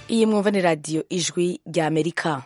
iyi mwumva ni radiyo ijwi rya amerika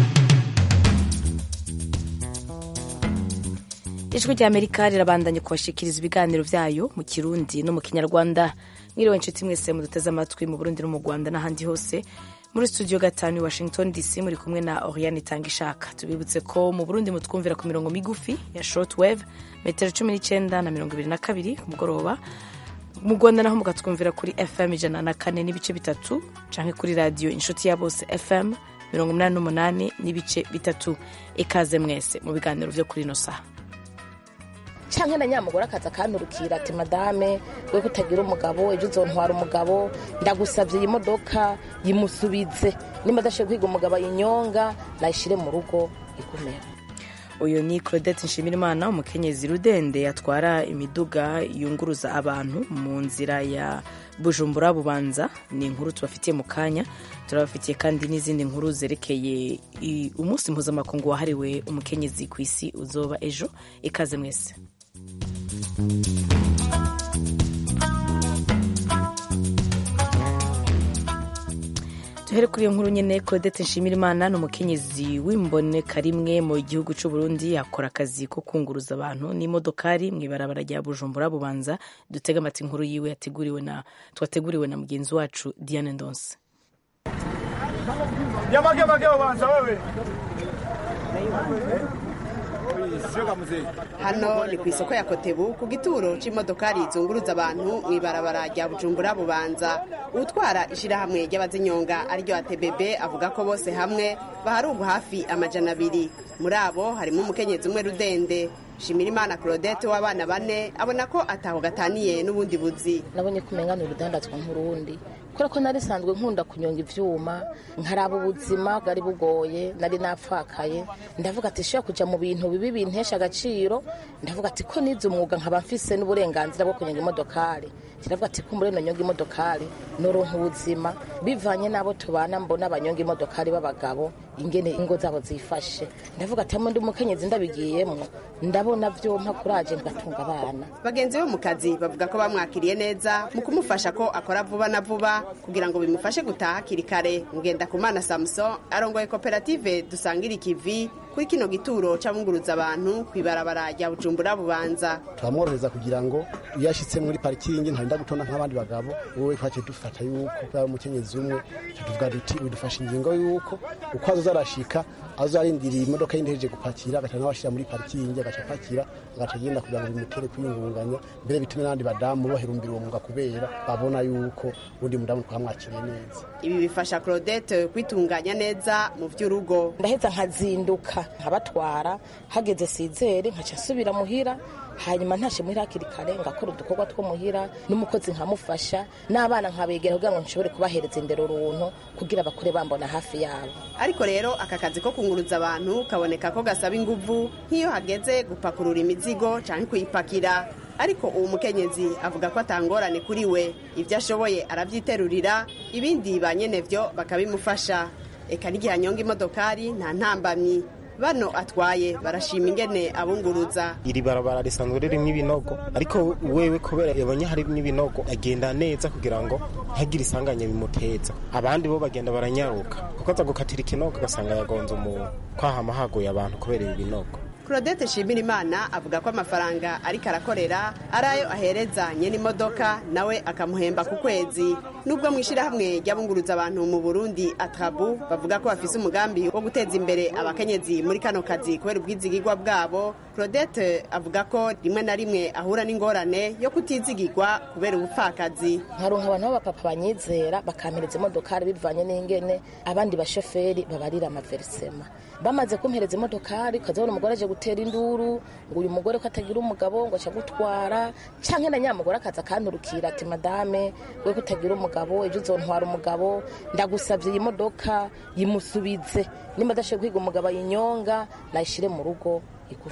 ijwi rya amerika rirabandanya kubashikiriza ibiganiro byayo mu kirundi no mu kinyarwanda mwiriwe inshuti mwese muduteze amatwi mu burundi no mu rwanda n'ahandi hose muri studio gatanu i washington dc muri kumwe na oriane itanga ishaka tubibutse ko mu burundi mutwumvira ku mirongo migufi ya shortwave metero cumi n'icyenda na mirongo ibiri na kabiri ku mugoroba mu rwanda naho mukatwumvira kuri fm ijana na kane n'ibice bitatu canke kuri radiyo inshuti ya bose fm mirongo umunani n'umunani n'ibice bitatu ikaze mwese mu biganiro vyo kuri ino saha canke na nyamugore akaza akanturukira ati madame we kutagira umugabo ejo uzontwara umugabo ndagusavye iyi modoka yimusubize nimba adashoboye kwiga umugabo ayinyonga nayishire mu rugo igumera uyu ni claudette nshimirimana umukenyezi rudende yatwara imiduga yunguruza abantu mu nzira ya bujumbura bubanza ni inkuru tubafitiye mu kanya turabafitiye kandi n'izindi nkuru zerekeye umunsi mpuzamakungu wahariwe umukenyezi ku isi uzoba ejo ikaze mwese duhere kuri iyo nkuru nyine claudette nshimirimana ni umukenyezi w'imboneka rimwe mu gihugu cy'u Burundi akora akazi ko kunguruza abantu n'imodokari mu ibarabara rya bujumbura bubanza dutega amata inkuru yiwe yateguriwe na twateguriwe na mugenzi wacu diane ndonse hano ni ku isoko ya kotebu ku gituro c'imodokari zunguruza abantu mu ibarabara rya bujumbura bubanza utwara ishirahamwe ry'abazinyonga ariryo atbb avuga ko bose hamwe baharugwa hafi amajana abiri muri abo harimo umukenyezi umwe rudende shimirimana claudette w'abana bane abona ko ataho gataniye n'ubundi buzi nabonye ko umenya ni urudandazwa nk'urundi kubera ko nari sanzwe nkunda kunyonga ivyuma nkaraba ubuzima bwari bugoye nari napfakaye ndavuga ati shobora kuja mu bintu bibi bintesha agaciro ndavuga ati ko nize umwuga nkaba mfise n'uburenganzira bwo kunyonga imodokari ndavuga ati kumbure nonyonga imodokari noronka ubuzima bivanye n'abo tubana mbona abanyonga imodokari b'abagabo ingene ingo zabo zifashe ndavuga ati hamwe ndi umukenyezi ndabigiyemwo ndabona vyompa kuraje ngatunga abana bagenzi bo mu kazi bavuga ko bamwakiriye neza mu kumufasha ko akora vuba na vuba kugira ngo bimufashe gutaha hakiri kare ngendakumana samuson arongoye koperative dusangira ikivi kuri kino gituro c'abunguruza abantu kw'ibarabara rya bujumbura bubanza turamworohereza kugira ngo iyo ashitse muri parikingi ntarinda gutonda nk'abandi bagabo wowe twaciye dufata yuko kubera umukenyezi umwe tuvuga duti bidufasha ingingo yuko uko azoza arashika azo arindiriye imodoka y'indeheje gupakira agaca nawe ashira muri parikingi agaca apakira agaca agenda kugira ngo bimutere kwiyungunganya mbere bitume n'abandi badamu baherumbira uwo mwuga kubera babona yuko undi mudamu twamwakiriye neza ibi bifasha claudette kwitunganya neza mu vy'urugo ndaheza nkazinduka nkabatwara hageze sizere nkaca nsubira muhira hanyuma ntashe muhira hakiri kare ngakora udukorwa two muhira n'umukozi nkamufasha n'abana nkabegera kugira ngo nshobore kubahereza indero runtu kugira bakure bambona hafi yabo ariko rero aka kazi ko kunguruza abantu kaboneka ko gasaba inguvu nk'iyo hageze gupakurura imizigo canke kuyipakira ariko uwo mukenyezi avuga ko atangorane kuri we ibyo ashoboye aravyiterurira ibindi ba nyenevyo bakabimufasha eka n'igihe anyonga imodokari nta ntambamyi bano atwaye barashima ingene abunguruza iri barabara risanzwe ririmo ibinogo ariko wewe kubera yabonye hari n'ibinogo agenda neza kugira ngo ntagire isanganya bimuteza abandi bo bagenda baranyaruka kuko aza gukatira ikinogo agasanga yagonze umuntu kwahama haguye abantu kubera ibi binogo claudette shimirimana avuga ko amafaranga ariko arakorera ari ayo ahereza nyene imodoka nawe akamuhemba ku kwezi nubwo mu ishyirahamwe ry'abunguruza abantu mu burundi atrabu bavuga ko bafise umugambi wo guteza imbere abakenyezi muri kano kazi kubera ubwizigirwa bwabo claudette avuga ko rimwe na rimwe ahura n'ingorane yo kutizigirwa kubera ubupfakazi nkaronka abantu b'abapapa banyizera bakampereza imodokari bivanye n'ingene abandi bashoferi babarira amaverisema bamaze kumpereza imodokari ukazabona umugore aje gutera induru ngo uyu mugore ko atagira umugabo ngo aca gutwara canke na nyamugore akaza akanturukira ati madame we ko utagira umugabo ejo uzontwara umugabo ndagusavye iyi modoka yimusubize nimba adashoboye kwiga umugabo ayinyonga nayishire mu rugo igumeho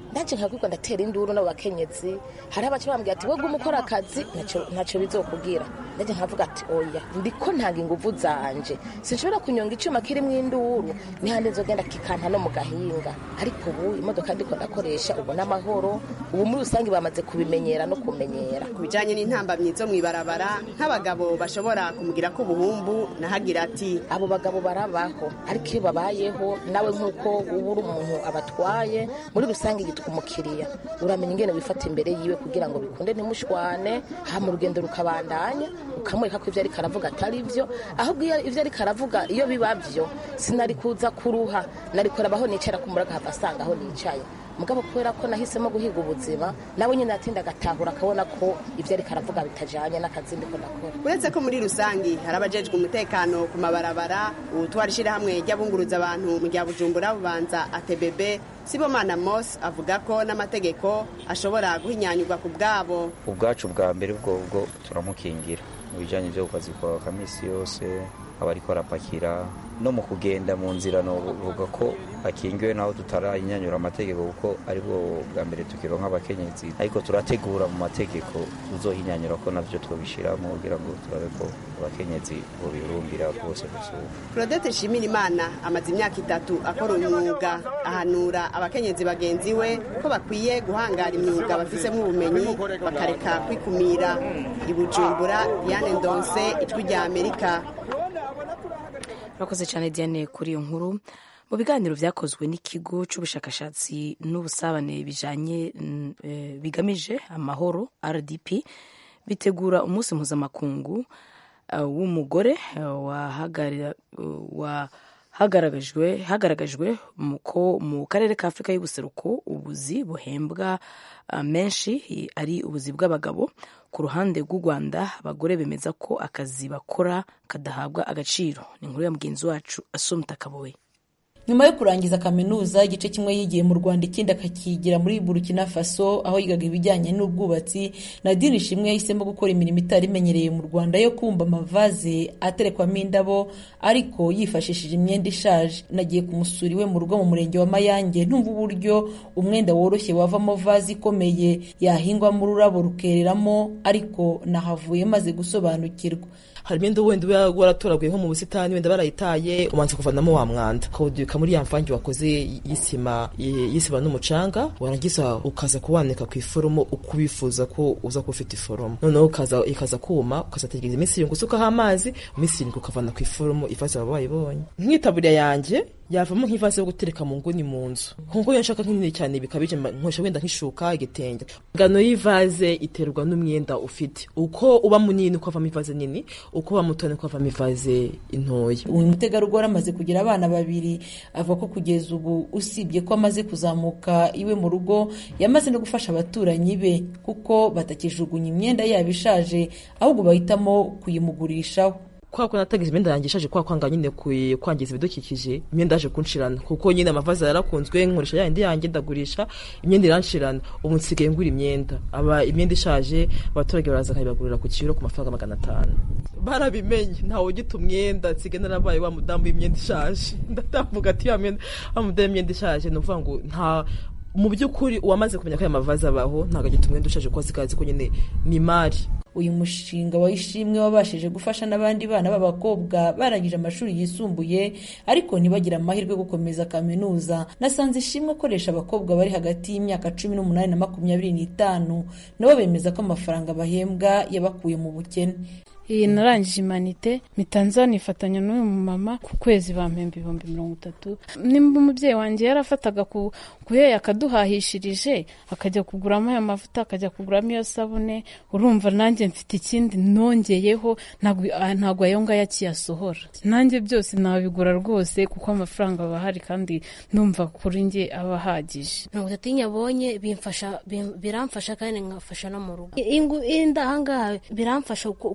ndaje nkabwirwa ndatera induru n'abo bakenyezi hari abaca bambwira ati webwe umukora akazi ntacyo bizokubwira ndaje nkavuga ati oya ndiko ntanga inguvu zanje sinshobora kunyonga icyuma kirimo induru nihande nzogenda kikanta no mu gahinga ariko ubu imodoka ndiko ndakoresha ubu n'amahoro ubu muri rusange bamaze kubimenyera no kumenyera ku bijanye n'intambamyi zo mw'ibarabara nk'abagabo bashobora kumugira ko ubuhumbu nahagira ati abo bagabo barabaho ariko iyo babayeho nawe nk'uko uba uri umuntu abatwaye muri rusange yitwa umukiriya uramenya ingene wifata imbere yiwe kugira ngo bikunde ntimushwane hama urugendo rukabandanya ukamwereka ko ibyo ariko aravuga atari byo ahubwo iyo ibyo ariko aravuga iyo biba byo sinari kuza kuruha nari kurabaho nicara ku muraga hava asanga aho nicaye mugabo kubera ko nahisemo guhiga ubuzima nawe nyine yatinda agatahura akabona ko ibyo ariko aravuga bitajanye n'akazi ndiko ndakora uretse ko muri rusangi hari abajejwe umutekano ku mabarabara ubutwara ishyirahamwe ry'abunguruza abantu mu rya bujumbura bubanza atbb sibomana mos avuga ko n'amategeko ashobora guhinyanyurwa ku bwabo ubwacu bwa mbere bwo bwo turamukingira mu bijyanye byo kazi kwa kamisi yose aba ariko arapakira no mu kugenda mu nzira novuga ko akingiwe naho tutarayinyanyura amategeko kuko aribwo bwa mbere tukironka abakenyezi ariko turategura mu mategeko tuzohinyanyura ko navyo twobishiramo kugira ngo turabe ko abakenyezi bobirumbira rwose gusura claudette nshimirimana amaze imyaka itatu akora umwuga ahanura abakenyezi bagenzi we ko bakwiye guhangara imyuga bafisemo ubumenyi bakareka kwikumira i bujumbura diane ndonse ijwi rya amerika murakoze cyane diane kuri iyo nkuru mu biganiro byakozwe n'ikigo cy'ubushakashatsi n'ubusabane bijanye bigamije amahoro rdp bitegura umunsi mpuzamakungu w'umugore hagaragajwe hagaragajwe ko mu karere ka afurika y'ubuseruko ubuzi buhembwa menshi ari ubuzi bw'abagabo ku ruhande rw'u rwanda abagore bemeza ko akazi bakora kadahabwa agaciro ni inkuru ya mugenzi wacu asumta kaboye nyuma yo kurangiza kaminuza igice kimwe yigiye mu rwanda ikindi akakigira muri burkina faso aho yigaga ibijyanye n'ubwubatsi nadine ishimwe yahisemo gukora imirimo itari imenyereye mu rwanda yo kumva amavaze aterekwamo indabo ariko yifashishije imyenda ishaje nagiye kumusura iwe mu rugo mu murenge wa mayange ntumva uburyo umwenda woroshye wavamo vaze ikomeye yahingwamo ururabo rukereramo ariko nahavuye maze gusobanukirwa hari imyenda wenda uba waratoraguye nko mu busitani wenda barayitaye ubanza kuvanamo wa mwanda ukawudubika muri ya mvange wakoze y'isima y'isima n'umucanga warangiza ukaza kuwanika ku iforomo uko ubifuza ko uza kuba ufite iforomo noneho ukaza ikaza kuma ukazategereza iminsi irindwi usukaho amazi iminsi irindwi ukavana ku iforomo ivaze baba bayibonye nk'itaburiya yanjye yavamo nk'ivaze yo gutereka mu nguni mu nzu nkuko iyo nshaka nk'inini cyane bikabije nkoresha wenda nk'ishuka igitenge ingano y'ivaze iterwa n'umwenda ufite uko uba munini uko avamo ivaze nini uko uba muto niko avamo ivaze intoya uyu mutegarugori amaze kugira abana babiri avuga ko kugeza ubu usibye ko amaze kuzamuka iwe mu rugo yamaze no gufasha abaturanyi be kuko batakijugunya imyenda yabo ishaje ahubwo bahitamo kuyimugurishaho kwa ko natagize imyenda yanjye ishaje kwa kwanga nyine kwangiza ibidukikije imyenda yaje kunshirana kuko nyine amavaze yarakunzwe nkoresha yandi yanjye ndagurisha imyenda iranshirana ubu nsigaye ngura imyenda aba imyenda ishaje abaturage baraza bakayibagurira ku kiro ku mafaranga magana atanu barabimenye ntawe ugita umwenda nsigaye narabaye wa mudamu w'imyenda ishaje ndatamvuga ati wa mudamu w'imyenda ishaje ni ukuvuga ngo nta mu by'ukuri uwamaze kumenya ko aya mavaze abaho ntabwo agita umwenda ushaje kuko azikazi ko nyine ni imari uyu mushinga wa ishimwe wabashije gufasha n'abandi bana b'abakobwa barangije amashuri yisumbuye ariko ntibagire amahirwe yo gukomeza kaminuza nasanze ishimwe akoresha abakobwa bari hagati y'imyaka cumi n'umunani na makumyabiri n'itanu nabo bemeza ko amafaranga bahembwa yabakuye mu bukene iyi narangije imanite mpita nza nifatanya n'uyu mumama ku kwezi bampemba ibihumbi mirongo itatu nimba umubyeyi wanjye yarafataga ku kuheya akaduhahishirije akajya kuguramo ayo mavuta akajya kuguramo iyo sabune urumva nanjye mfite ikindi nongeyeho ntabwo ayo ngayo akiyasohora nanjye byose nabigura rwose kuko amafaranga aba ahari kandi ndumva kuri njye aba ahagije mirongo itatu y'inyabonye biramfasha kandi nkafasha no mu rugo inda ahangaha biramfasha kuko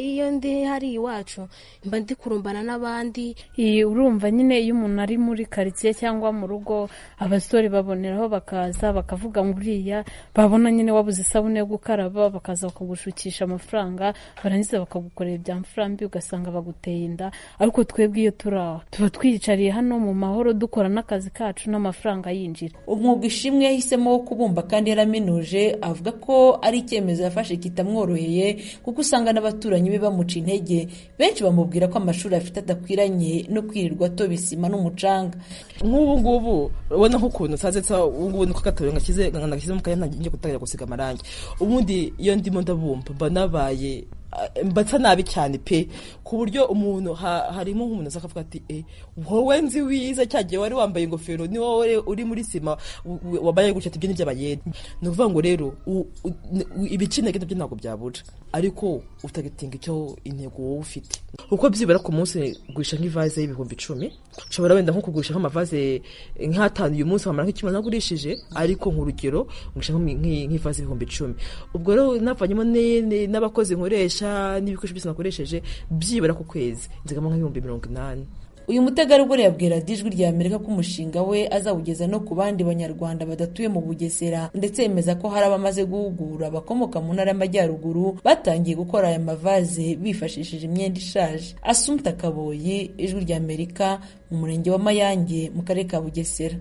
iyo ndi hari iwacu mba ndi kurumbana n'abandi iyi urumva nyine iyo umuntu ari muri karitsiye cyangwa mu rugo abasore baboneraho bakaza bakavuga ngo uriya babona nyine wabuze isabune yo gukaraba bakaza bakagushukisha amafaranga barangiza bakagukorera ibya mfurambi ugasanga baguteye inda ariko twebwe iyo turi aho tuba twiyicariye hano mu mahoro dukora n'akazi kacu n'amafaranga yinjira umwuga ishimwe yahisemo wo kubumba kandi yaraminuje avuga ko ari icyemezo yafashe kitamworoheye kuko usanga n'abaturanyi be bamuca intege benshi bamubwira ko amashuri afite adakwiranye no kwirirwa atoba isima n'umucanga nk'ubu ngubu ubona nk'ukuntu nsaze ubu ngubu niko gatoya ngashyize ngashyize mu kanya ntangiye gutangira gusiga amarangi ubundi iyo ndimo ndabumva mba nabaye mbatsa nabi cyane pe ku buryo umuntu harimo nk'umuntu aza akavuga ati e wowe nzi wiza cyagiye wari wambaye ingofero ni wowe uri muri sima wambaye gutya ati ibyo ni iby'abayede ni ukuvuga ngo rero ibicintege nabyo ntabwo byabura ariko utagitinga icyo intego wowe ufite uko byibura ku munsi gurisha nk'ivaze y'ibihumbi icumi ushobora wenda nko kugurisha nk'amavaze nk'atanu uyu munsi wamara nk'ikimwe nagurishije ariko nk'urugero ngurisha nk'ivaze y'ibihumbi icumi ubwo rero navanyemo n'abakozi nkoresha n'ibikoresho byose nakoresheje byibura ku kwezi nzigama nk'ibihumbi mirongo inani uyu mutegarugori yabwira ijwi rya amerika ko umushinga we azawugeza no ku bandi banyarwanda badatuye mu bugesera ndetse yemeza ko hari abamaze guhugura bakomoka mu ntara y'amajyaruguru batangiye gukora aya mavaze bifashishije imyenda ishaje asumta kaboyi ijwi rya amerika mu murenge wa mayange mu karere ka bugesera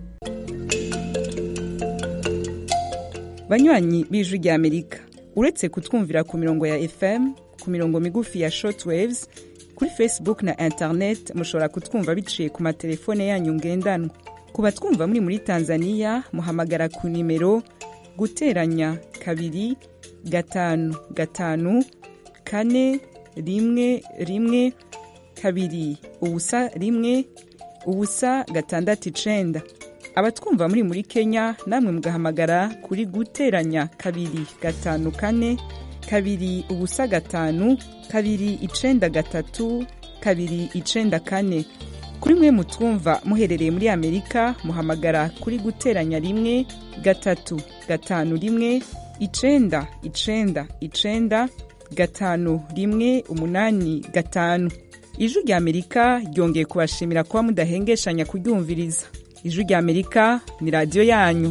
banywanyi b'ijwi rya amerika uretse kutwumvira ku mirongo ya fm ku mirongo migufi ya shortwaves kuri facebook na internet mushobora kutwumva biciye ku matelefone yanyu ngendanwa ku batwumva muri muri tanzania muhamagara ku nimero guteranya kabiri gatanu gatanu kane rimwe rimwe kabiri ubusa rimwe ubusa gatandatu icenda abatwumva muri muri kenya namwe mugahamagara kuri guteranya kabiri gatanu kane kabiri ubusa gatanu kabiri icenda gatatu kabiri icenda kane kuri mwe mutwumva muherereye muri amerika muhamagara kuri guteranya rimwe gatatu gatanu rimwe icenda icenda icenda gatanu rimwe umunani gatanu ijwi rya amerika ryongeye kubashimira kuba mudahengeshanya kuryumviriza ijwi rya amerika ni radiyo yanyu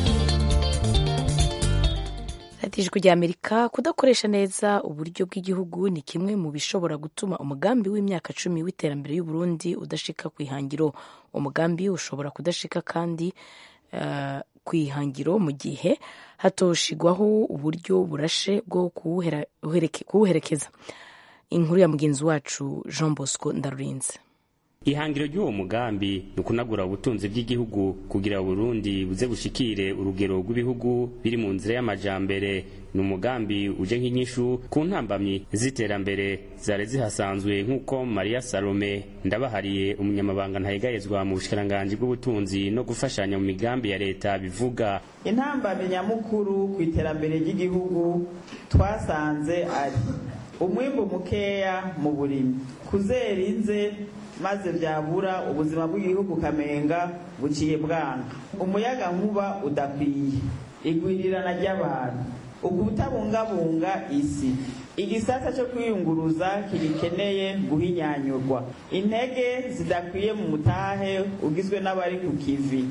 ijwi rya amerika kudakoresha neza uburyo bw'igihugu ni kimwe mu bishobora gutuma umugambi w'imyaka cumi w'iterambere y'uburundi udashika ku ihangiro umugambi ushobora kudashika kandi uh, ku ihangiro mu gihe hatoshigwaho uburyo burashe bwo kuwuherekeza inkuru ya mugenzi wacu jean bosco ndarurinze ihangiro ry'uwo mugambi ni ukunagura ubutunzi bw'igihugu kugira Burundi buze bushikire urugero rw'ibihugu biri mu nzira y'amajambere ni umugambi uje nk'inyishu ku ntambamyi z'iterambere zari zihasanzwe nk'uko Maria Salome ndabahariye umunyamabanga ntayegayezwa mu bushikiranganji bw'ubutunzi no gufashanya mu migambi ya leta bivuga intambamyi nyamukuru ku iterambere ry'igihugu twasanze ari umwimbu mukeya mu burimi kuzera inze maze byabura ubuzima bw'igihugu kamenga buciye bwanga umuyaga nkuba udakwiye igwirirana ry'abantu ukutabungabunga isi igisata cyo kwiyunguruza kigikeneye guhinyanyurwa intege zidakwiye mu mutahe ugizwe n'abari ku kivi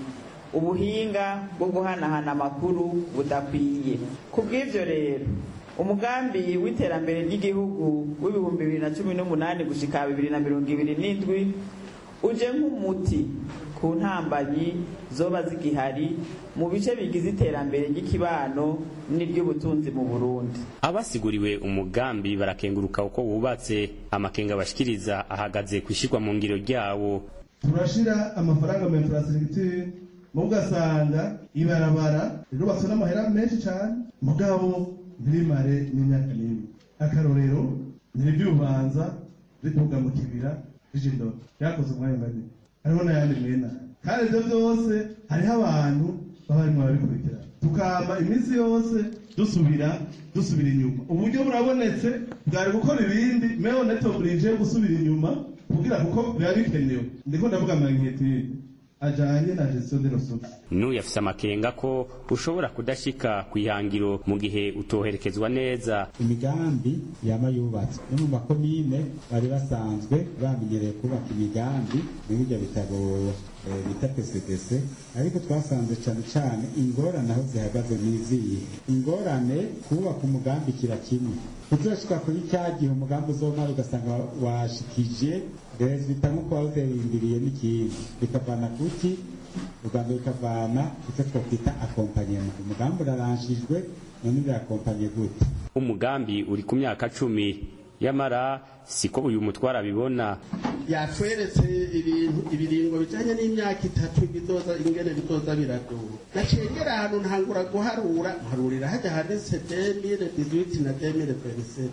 ubuhinga bwo guhanahana amakuru budakwiye ku bw'ibyo rero umugambi w'iterambere ry'igihugu w'ibihumbi bibiri na cumi n'umunani gushika bibiri na mirongo ibiri n'indwi uje nk'umuti ku ntambanyi zoba zigihari mu bice bigize iterambere ry'ikibano n'iry'ubutunzi mu burundi abasiguriwe umugambi barakenguruka uko wubatse amakenga bashikiriza ahagaze ku ishyirwa mu ngiro ryawo turashira amafaranga mu infrastructure mu ugasanga ibarabara rirubatswe n'amahera menshi cyane mugabo ntirimare n'imyaka n'imwe akarorero ntiribyubanza rituga mu kibira rijindoro ryakoze umwanya munini hariho n'ayandi mwena kandi ibyo byose hariho abantu baba barimo barabikurikirana tukama iminsi yose dusubira dusubira inyuma uburyo burabonetse bwari gukora ibindi meho neto burije gusubira inyuma kugira kuko biba bikenewe ndiko ndavuga amanketire ajanye na gestion de ressources n'uyu afise amakenga ko ushobora kudashika ku ihangiro mu gihe utoherekezwa neza imigambi yama yubatswe no mu makomine bari basanzwe bamenyereye kubaka imigambi muri ibyo bitabo eh, bita pcdc ariko twasanze cane cane ingorane aho zihagaze n'iziyi ingorane kubaka umugambi kira kimwe kuzoshika kuri cya gihe umugambi uzomara ugasanga washikije resulta nk'uko wawuterindiriye n'ikindi bikavana kuki ubwa mbere bikavana icyo twakwita akompanyema umugambi uraranshijwe none birakompanye gute umugambi uri ku myaka cumi yamara siko uyu mutwara abibona yatweretse ibintu ibiringo bijanye n'imyaka itatu bizoza ingene bizoza biradura nacengera ahantu ntangura guharura mparurira hajya handitse 2018 na 2027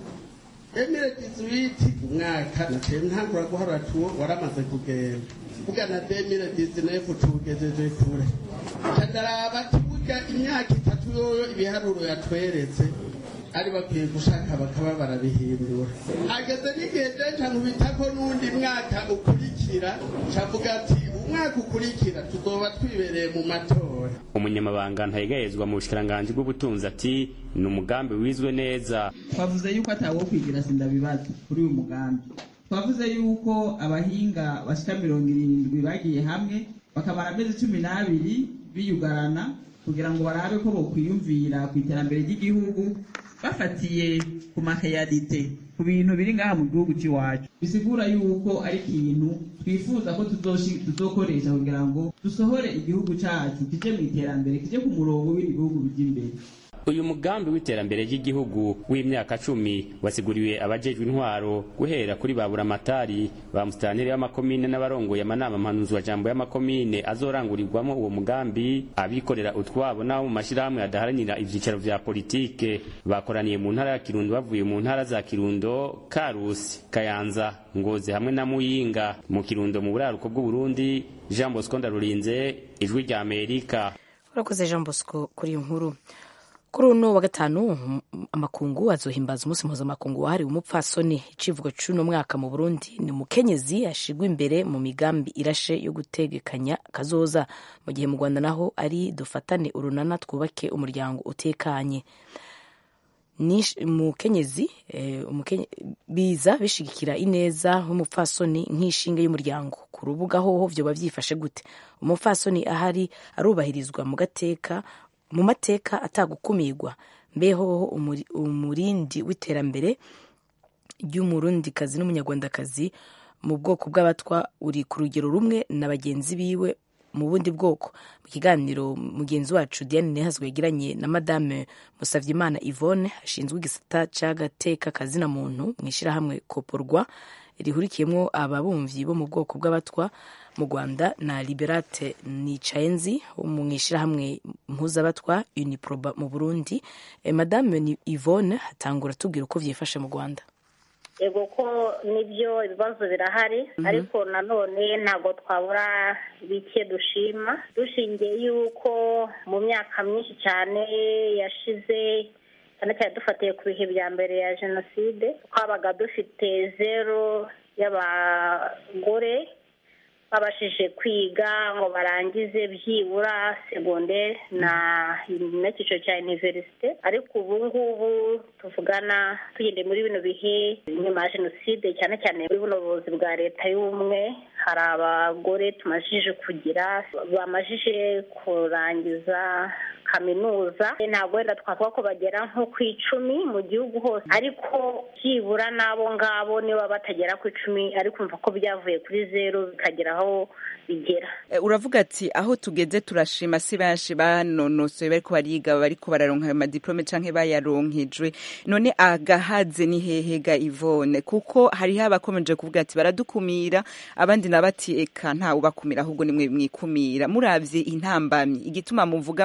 2018 umwaka naciye ntangura guharura tuwo waramaze kugenda vuga na 2019 tugejeje kure ndaraba tuvuga imyaka itatu yoyo ibiharuro yatweretse ari bakwiye gushaka bakaba barabihindura ageze n'igihe jeje nkubitako n'undi mwaka ukurikira cavuga ati umwaka ukurikira tuzoba twibereye mu matora umunyamabanga ntayegayezwa mu bushikiranganji bw'ubutunzi ati ni umugambi wizwe neza twavuze yuko atawo kwigira sindabibaza kuri uyu mugambi twavuze yuko abahinga bashika mirongo irindwi bagiye hamwe bakamara amezi cumi n'abiri biyugarana kugira ngo barabe ko bokwiyumvira ku iterambere ry'igihugu bafatiye ku maheyarite ku bintu biri ngaha mu gihugu cy'iwacu bisigura yuko ari ikintu twifuza ko tuzoshi- tuzokoresha kugira ngo dusohore igihugu cyacu kije mu iterambere kije ku murongo w'ibindi bihugu bijya imbere uyu mugambi w'iterambere ry'igihugu w'imyaka cumi wasiguriwe abajejwe intwaro guhera kuri ba buramatari ba musitanteri b'amakomine n'abarongoye amanama mpanuzwajambo y'amakomine azorangurirwamo uwo mugambi abikorera utwabo n'abo mu mashyirahamwe adaharanira ivyicaro vya politike bakoraniye mu ntara ya kirundo bavuye mu ntara za kirundo karusi kayanza ngozi hamwe na muyinga mu kirundo mu buraruko bw'uburundi jean bosco ndarurinze ijwi rya amerika urakoze jean bosco kuri iyo nkuru kuri uno wa gatanu um, amakungu azohimbaza umunsi mpuzamakungu wahariwe umupfasoni icivugo c'uno mwaka mu burundi ni umukenyezi ashigwa imbere mu migambi irashe yo gutegekanya kazoza mu gihe mu rwanda naho ari dufatane urunana twubake umuryango utekanye Nish- umukenyezi eh, umukenye- biza bishigikira ineza nk'umupfasoni nk'inshinga y'umuryango ku rubuga hoho vyoba vyifashe gute umupfasoni ahari arubahirizwa mu gateka mu mateka atagukumirwa mbehoho umuri- umurindi w'iterambere ry'umurundikazi n'umunyarwandakazi mu bwoko bw'abatwa uri ku rugero rumwe na bagenzi biwe mu bundi bwoko mu kiganiro mugenzi wacu diane nehazwe yagiranye na madame musavyimana yvonne ashinzwe igisata c'agateka kazina muntu mu ishyirahamwe koporwa rihurikiyemo ababumvyi bo mu bwoko bw'abatwa mu rwanda na liberate nicayenzi wo mu ishyirahamwe mpuzabatwa uniproba mu burundi Eh, madame ni yvonne atangura tubwira uko vyifashe mu rwanda yego ko nibyo ibibazo birahari ariko nanone ntabwo twabura bike dushima dushingiye yuko mu myaka myinshi cyane yashize cyane cyane dufatiye ku bihe bya mbere ya jenoside twabaga dufite zero y'abagore babashije kwiga ngo barangize byibura segonderi na n'icyiciro cya iniverisite ariko ubu ngubu tuvugana tugendeye muri bino bihe nyuma ya jenoside cyane cyane muri buno buyobozi bwa leta y'ubumwe hari abagore tumajije kugira bamajije kurangiza kaminuza ntabwo wenda twavuga ko bagera nko ku icumi mu gihugu hose ariko byibura n'abo ngabo niba batagera ku icumi ariko umva ko byavuye kuri zeru bikagera aho bigera Eh, uravuga ati aho tugeze turashima si benshi banonosoye bariko bariga bariko bararonka ayo madiplome canke bayaronkejwe none agahaze ni hehe ga Yvonne kuko hariho abakomeje kuvuga ati baradukumira abandi nabo ati eka nta ubakumira ahubwo nimwe mwikumira muravye intambamyi igituma muvuga muti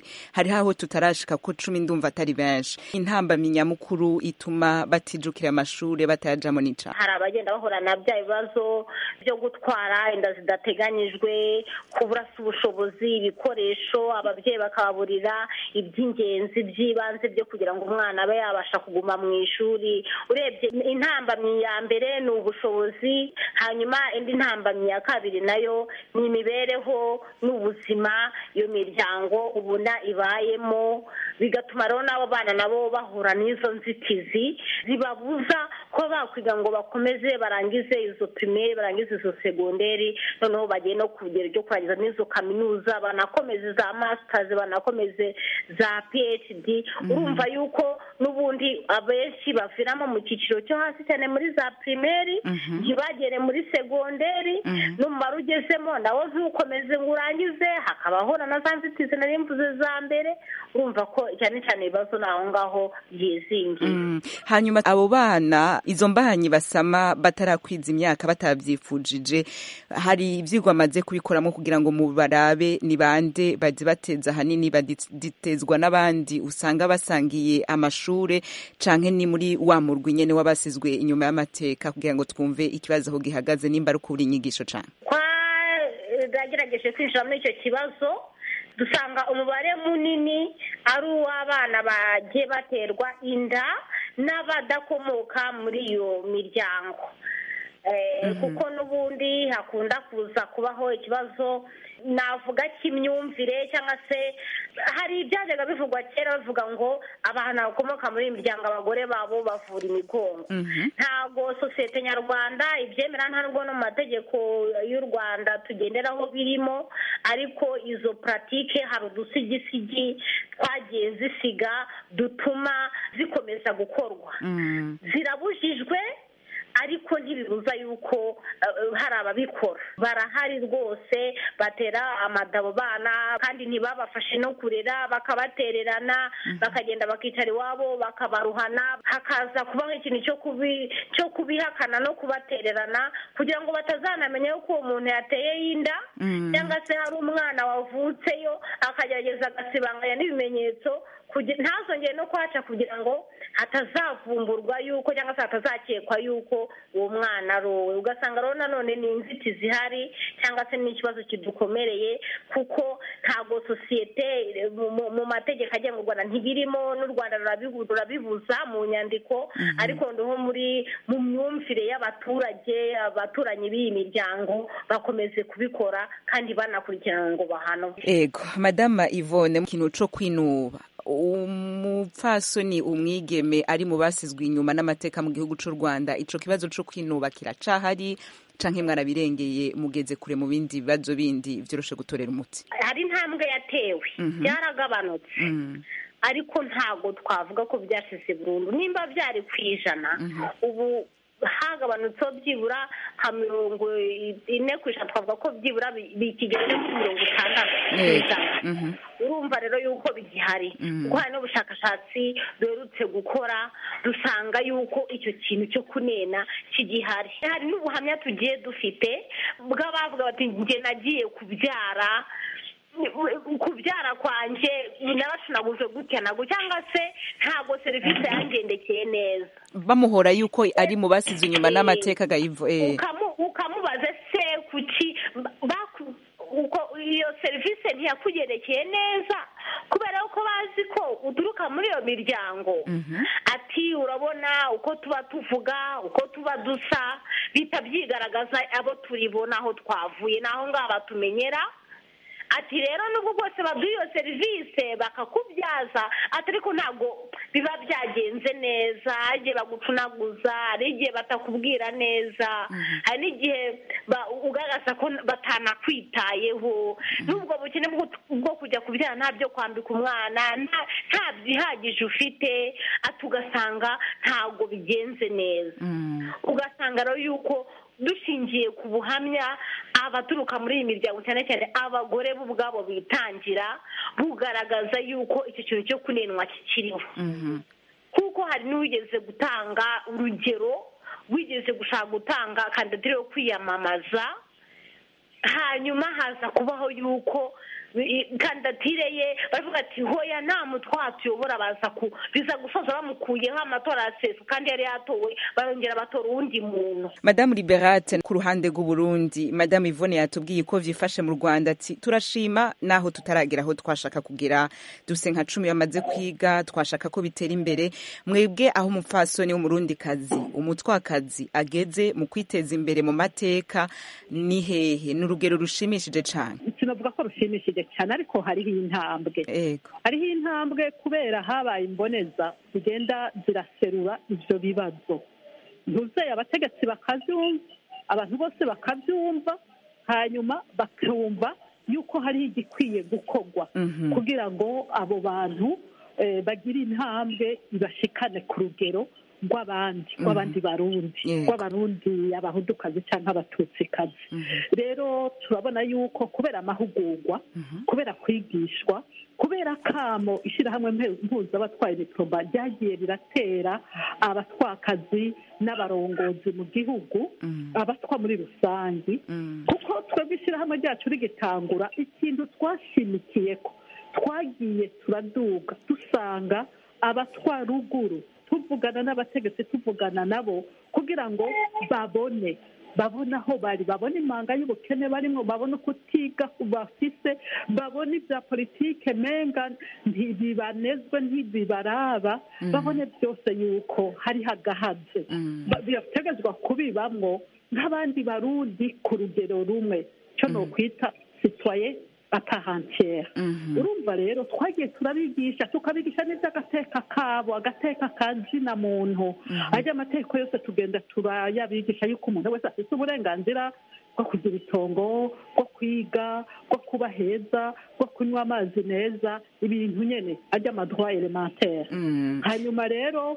hari aho tutarashika ko cumi ndumva atari benshi intambamyi nyamukuru ituma batijukira amashuri batayajamo nica hari abagenda bahura na bya bibazo byo gutwara inda zidateganyijwe kubura se ubushobozi ibikoresho ababyeyi bakababurira iby'ingenzi by'ibanze byo kugira ngo umwana abe yabasha kuguma mu ishuri urebye intambamyi ya mbere ni ubushobozi hanyuma indi ntambamyi ya kabiri nayo ni imibereho n'ubuzima iyo miryango ubona ibayemo bigatuma rero n'abo bana nabo bahura n'izo nzitizi zibabuza kuba bakwiga ngo bakomeze barangize izo pirimeri barangize izo segonderi noneho bagiye no ku rugero ryo kurangiza n'izo kaminuza banakomeze za masitazi banakomeze za phd urumva yuko n'ubundi abenshi baviramo mu cyiciro cyo hasi cyane muri za pirimeri ntibagere muri segonderi n'umumaro ugezemo nawo ntukomeze ngo urangize hakabaho na za nzitizi nari mvuze za mbere urumva ko cyane cyane ibibazo ni aho ngaho byizingiye hanyuma abo bana izo mbahanyi basama batarakwiza imyaka batabyifujije hari ibyigwa amaze kubikoramo kugira ngo mubarabe ni bande bajye bateza ahanini baditezwa n'abandi usanga basangiye amashuri canke ni muri wa murwi nyene wabasizwe inyuma y'amateka kugira ngo twumve ikibazo aho gihagaze nimba ari ukubura inyigisho cane twagerageje kwinjira muri icyo kibazo dusanga umubare munini ari uw'abana bagiye baterwa inda n'abadakomoka muri iyo miryango kuko n'ubundi hakunda kuza kubaho ikibazo navuga cy'imyumvire cyangwa se hari ibyajyaga bivugwa kera bavuga ngo abantu bakomoka muri iyi miryango abagore babo bavura imigongo ntabwo sosiyete nyarwanda ibyemera nta nubwo no mu mategeko y'u rwanda tugenderaho birimo ariko izo puratike hari udusigisigi twagiye zisiga dutuma zikomeza gukorwa zirabujijwe ariko ntibibuza yuko hari ababikora barahari rwose batera amadabo bana kandi ntibabafashe no kurera bakabatererana bakagenda bakicara iwabo bakabaruhana hakaza kubaho ikintu cyo kubihakana no kubatererana kugira ngo batazanamenya yuko uwo muntu yateye inda cyangwa se hari umwana wavutseyo akagerageza agasibanganya n'ibimenyetso ntazongere no kuhaca kugira ngo hatazavumburwa yuko cyangwa se hatazakekwa yuko uwo mwana ari uwe ugasanga rero nanone ni inzitizi ihari cyangwa se n'ikibazo kidukomereye kuko ntabwo sosiyete mu mategeko agenga u rwanda ntibirimo n'u rwanda rurabibuza mu nyandiko ariko ndoho muri mu myumvire y'abaturage abaturanyi b'iyi miryango bakomeze kubikora kandi banakurikirana ngo bahanwe ego madama ivone mu kintu cyo kwinuba umupfasoni umwigeme ari mu basizwe inyuma n'amateka mu gihugu cy'u rwanda icyo kibazo cyo kwinuba kiracahari canke mwarabirengeye mugeze kure mu bindi bibazo bindi byoroshe gutorera umuti hari intambwe yatewe byaragabanutse ariko ntabwo twavuga ko byashize burundu nimba byari ku ijana ubu hagabanutseho byibura nka mirongo ine ku ijana twavuga ko byibura bikigeze kuri mirongo itandatu ku ijana urumva rero yuko bigihari kuko hari n'ubushakashatsi duherutse gukora dusanga yuko icyo kintu cyo kunena kigihari hari n'ubuhamya tugiye dufite bw'abavuga bati njye nagiye kubyara kubyara kwanjye narashinaguje gutya ntabwo cyangwa se ntabwo serivisi yangendekeye neza bamuhora yuko ari mu basize inyuma n'amateka gayivo ukamubaza se kuki iyo serivisi ntiyakugerekeye neza kubera ko bazi ko uturuka muri iyo miryango ati urabona uko tuba tuvuga uko tuba dusa bihita byigaragaza abo turibona aho twavuye n'aho ngaho batumenyera ati rero nubwo bwose baduha iyo serivisi bakakubyaza ati ariko ntabwo biba byagenze neza hari igihe bagucunaguza hari igihe batakubwira neza hari n'igihe ugaragaza ko batanakwitayeho n'ubwo bukene bwo kujya kubyara nta byo kwambika umwana nta byihagije ufite ati ugasanga ntabwo bigenze neza ugasanga rero yuko dushingiye ku buhamya abaturuka muri iyi miryango cyane cyane abagore bo ubwabo bitangira bugaragaza yuko icyo kintu cyo kunenwa kikiriho kuko hari n'uwigeze gutanga urugero wigeze gushaka gutanga kandidatire yo kwiyamamaza hanyuma haza kubaho yuko i- kandidatire ye baravuga ati hoya nta mutwa tuyobora baza ku biza gusoza bamukuyeho amatora asesa kandi yari yatowe barongera batora uwundi muntu madamu liberate ku ruhande rw'uburundi madamu ivone yatubwiye ko vyifashe mu rwanda ati turashima naho tutaragera aho twashaka kugera duse nka cumi bamaze kwiga twashaka ko bitera imbere mwebwe aho umupfasoni w'umurundi kazi umutwakazi ageze mu kwiteza imbere mu mateka ni hehe ni urugero rushimishije cane sinavuga ko rushimishije cyane ariko hariho intambwe hariho intambwe kubera habaye imboneza zigenda ziraserura ivyo bibazo ntuzeye abategetsi bakavyumva abantu bose bakavyumva hanyuma bakumva yuko hariho igikwiye gukorwa Mhm. kugira ngo abo bantu eh, bagire intambwe ibashikane ku rugero rw'abandi Mhm. rw'abandi barundi Yego. rw'abarundi abahudukazi cyangwa abatutsikazi rero turabona yuko kubera amahugurwa kubera kwigishwa kubera kamo ishyirahamwe mpe- mpuzabatwaye mikoroba ryagiye riratera abatwakazi n'abarongozi mu gihugu abatwa muri rusange kuko twebwe ishyirahamwe ryacu rigitangura ikintu twashimikiye ko twagiye turaduga dusanga abatwa ruguru tuvugana n'abategetsi tuvugana nabo kugira ngo babone babone aho bari babone impanga y'ubukene barimo babone ukutiga bafise babone ibya politike menga ntibibanezwe ntibibaraba Mhm. babone byose yuko hari hagahaze Ba- birategetswa kubibamwo nk'abandi barundi ku rugero rumwe cyo nokwita sitwaye atahantiere urumva rero twagiye turabigisha tukabigisha n'iby'agateka kabo agateka ka zina muntu ajya amategeko yose tugenda turayabigisha yuko umuntu wese afite uburenganzira bwo kugira itongo bwo kwiga bwo kuba heza bwo kunywa amazi meza ibintu nyene ajya amadroit elementaire hanyuma rero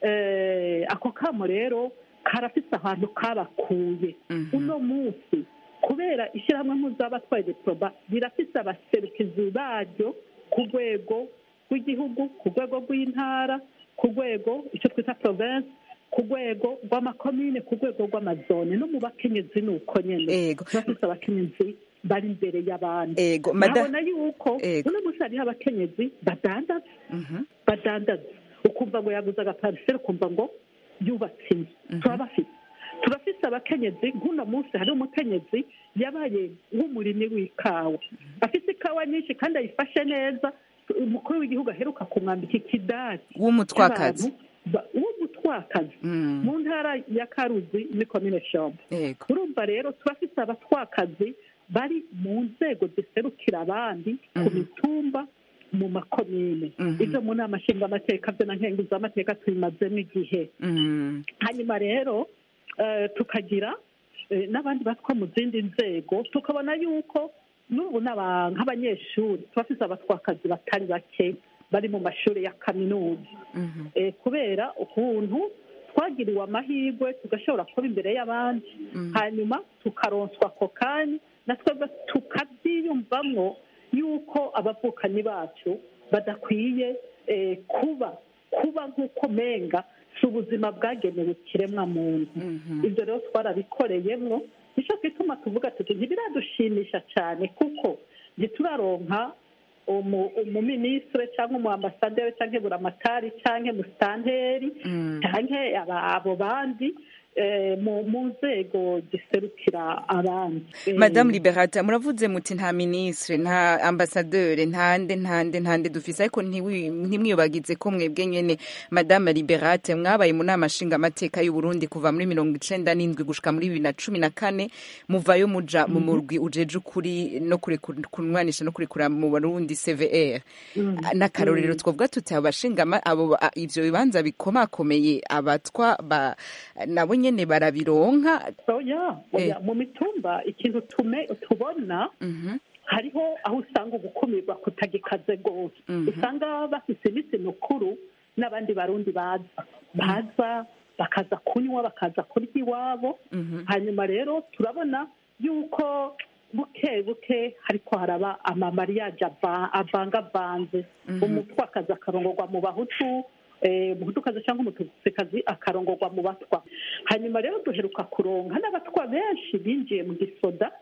eh, ako kamo rero karafise ahantu kabakuye uno munsi kubera ishyirahamwe mpuzabатwaye diploma rirafise abaserukizi baryo ku rwego rw'igihugu ku rwego rw'intara ku rwego icyo twita province ku rwego rw'amakomine ku rwego rw'amazone no mu bakenyezi ni uko nyene turafise abakenyezi bari imbere y'abandi Ego, mada- nkabona yuko uno munsi hariho abakenyezi badandaza badandaza ukumva ngo yaguze agapariseri ukumva ngo yubatse inzu turabafite turafise abakenyezi nk'uno munsi hari umukenyezi yabaye nk'umurimyi w'ikawa afite ikawa nyinshi kandi ayifashe neza umukuru w'igihugu aheruka kumwambika ikidari W'umutwakazi. cy'abantu ba- w'umutwakazi mu ntara ya karuzi muri komine shombo urumva rero turafise abatwakazi bari mu nzego ziserukira abandi ku mitumba mu makomine ibyo mu nama nshingamateka byo na nkenguzamateka tubimazemo igihe hanyuma rero eh, tukagira eh, n'abandi batwa mu zindi nzego tukabona yuko n'ubu n'aba- nk'abanyeshuri turafise abatwakazi batari bake bari mu mashuri ya kaminuza Eh, kubera ukuntu twagiriwe amahirwe tugashobora kuba imbere y'abandi hanyuma tukaronswa ako kanya na twebwe tukabyiyumvamwo yuko abavukanyi bacu badakwiye eh, kuba kuba nk'uko menga si ubuzima bwagenewe ikiremwa muntu ibyo rero twarabikoreyemwo nicyo gituma tuvuga tuti ntibiradushimisha cyane kuko ntituraronka umu- umuminisitiri cyangwa umuambasaderi cyangwa buramatari cyangwa musitanteri cyangwa aba- abo bandi eh, mu mu nzego ziserukira abandi Eh, madamu liberata muravuze muti nta minisitiri nta ambasaderi ntande ntande ntande dufise ariko ntiwi- ntimwiyobagize ko mwebwe nyene madamu liberate mwabaye mu nama nshingamateka y'uburundi kuva muri mirongo icenda n'indwi gushika muri bibiri na cumi na kane muvayo muja mu Mhm. murwi ujeje ukuri no kureku- kunwanisha no kurekura mu barundi cvr n'akarorero twavuga tuti abo bashingama abo ba- ivyo bibanza bikomakomeye abatwa ba- nabo nyene barabironka oya oya mu mitumba ikintu tume tubona hariho aho usanga ugukumirwa kutagikaze rwose usanga bafise iminsi mikuru n'abandi barundi baza baza bakaza kunywa bakaza kurya iwabo hanyuma rero turabona yuko buke buke hariko haraba amamariyaje ava- avangavanze umutwakazi akarongorwa mu bahutu eh, umuhutukazi cyangwa umututsikazi akarongorwa mu batwa hanyuma rero duheruka kuronka n'abatwa benshi binjiye mu gisoda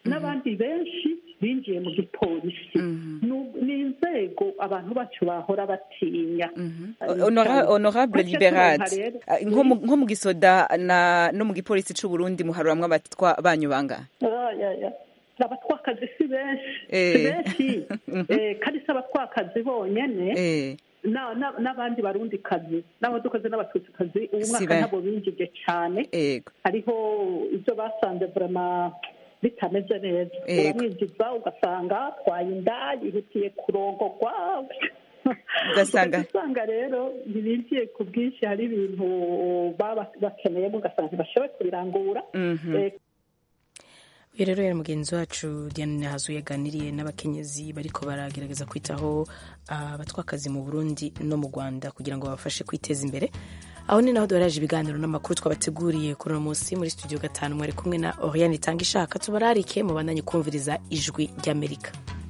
n'abandi benshi binjiye mu gipolisi Nu- ni inzego abantu bacu bahora batinya Honora- honorable Gutyo liberade turonka rero- Ah, nko mu- nko mu gisoda na no mu gipolisi c'u Burundi muharuramwo abatwa banyu bangahe Ah, ya, ya. abatwakazi si benshi Eh. si benshi Eh, kandi si abatwakazi bonyene Eh. na- na- n'abandi barundi kazi n'abadukazi n'abatutsikazi uyu Si mwaka be- ntabwo binjije cane Ego. hariho ibyo basanze vrema bitameze neza Ego. uramwinjiza ugasanga atwaye inda yihutiye kurongogwa Ugasanga- usanga rero ntibinjiye ku bwinshi hari ibintu baba bakeneyemo ugasanga ntibashoboye kubirangura Mhm. Eh, uyu rero yari mugenzi wacu diane hazu yaganiriye n'abakenyezi bariko baragerageza kwitaho ah, abatwakazi mu burundi no mu rwanda kugira ngo babafashe kwiteza imbere aho ni naho duharaje ibiganiro n'amakuru twabateguriye kuri uno munsi muri studio gatanu mwari kumwe na oriane itanga ishaka tubararike mubandanye kumviriza ijwi ry'amerika